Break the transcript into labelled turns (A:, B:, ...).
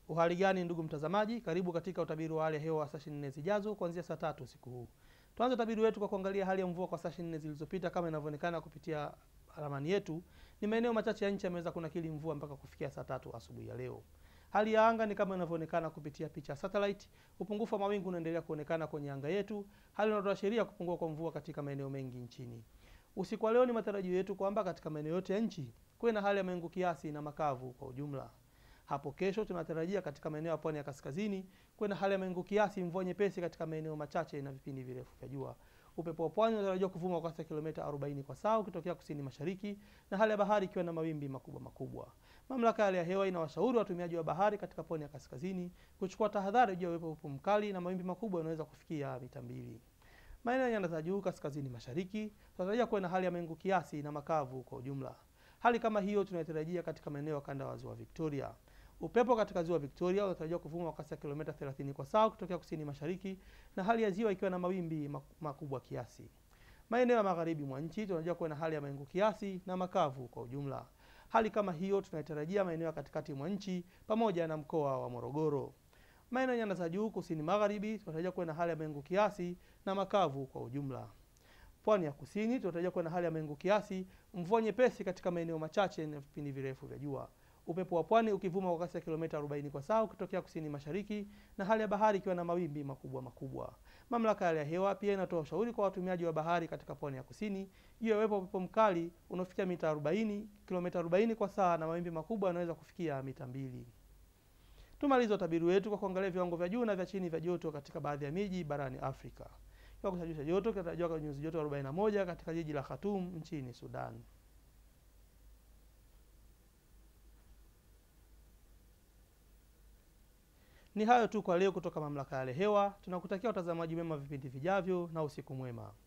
A: Uhali gani ndugu mtazamaji, karibu katika utabiri wa hali ya hewa wa saa 24 zijazo kuanzia saa tatu usiku huu. Tuanze utabiri wetu kwa kuangalia hali ya mvua kwa saa 24 zilizopita. Kama inavyoonekana kupitia ramani yetu, ni maeneo machache ya nchi yameweza kunakili mvua mpaka kufikia saa tatu asubuhi ya leo. Hali ya anga ni kama inavyoonekana kupitia picha ya satellite. Upungufu wa mawingu unaendelea kuonekana kwenye anga yetu, hali inayoashiria kupungua kwa mvua katika maeneo mengi nchini. Usiku wa leo ni matarajio yetu kwamba katika maeneo yote ya nchi kuwe na hali ya mawingu kiasi na makavu kwa ujumla. Hapo kesho tunatarajia katika maeneo ya pwani ya kaskazini kuwe na hali ya mawingu kiasi, mvua nyepesi katika maeneo machache na vipindi virefu vya jua. Upepo wa pwani unatarajiwa kuvuma kwa kasi ya kilomita 40 kwa saa ukitokea kusini mashariki, na hali ya bahari ikiwa na mawimbi makubwa makubwa. Mamlaka ya hali ya hewa inawashauri watumiaji wa bahari katika pwani ya kaskazini kuchukua tahadhari juu ya uwepo upepo mkali na mawimbi makubwa yanaweza kufikia mita mbili. Maeneo ya nyanda za juu kaskazini mashariki tunatarajia kuwe na hali ya mawingu kiasi na makavu kwa ujumla. Hali kama hiyo tunaitarajia katika maeneo ya kanda wa ziwa Victoria. Upepo katika ziwa Victoria unatarajiwa kuvuma kwa kasi ya kilomita 30 kwa saa kutokea kusini mashariki, na hali ya ziwa ikiwa na mawimbi makubwa kiasi. Maeneo ya magharibi mwa nchi tunatarajiwa kuwa na hali ya mawingu kiasi na makavu kwa ujumla. Hali kama hiyo tunaitarajia maeneo ya katikati mwa nchi pamoja na mkoa wa Morogoro. Maeneo ya nyanda za juu kusini magharibi tunatarajia kuwa na hali ya mawingu kiasi na makavu kwa ujumla. Pwani ya kusini tunatarajia kuwa na hali ya mawingu kiasi, mvua nyepesi katika maeneo machache na vipindi virefu vya jua. Upepo wa pwani ukivuma kwa kasi ya kilomita 40 kwa saa ukitokea kusini mashariki, na hali ya bahari ikiwa na mawimbi makubwa makubwa. Mamlaka ya hali ya hewa pia inatoa ushauri kwa watumiaji wa bahari katika pwani ya kusini juu ya uwepo upepo mkali unaofikia mita 40 kilomita 40 kwa saa na mawimbi makubwa yanaweza kufikia mita mbili. Tumalize utabiri wetu kwa kuangalia viwango vya juu na vya chini vya joto katika baadhi ya miji barani Afrika. Kiwango cha juu cha joto kinatarajiwa kwa nyuzi joto 41 katika jiji la Khartoum nchini Sudan. Ni hayo tu kwa leo kutoka mamlaka ya hali ya hewa. Tunakutakia utazamaji mema vipindi vijavyo na usiku mwema.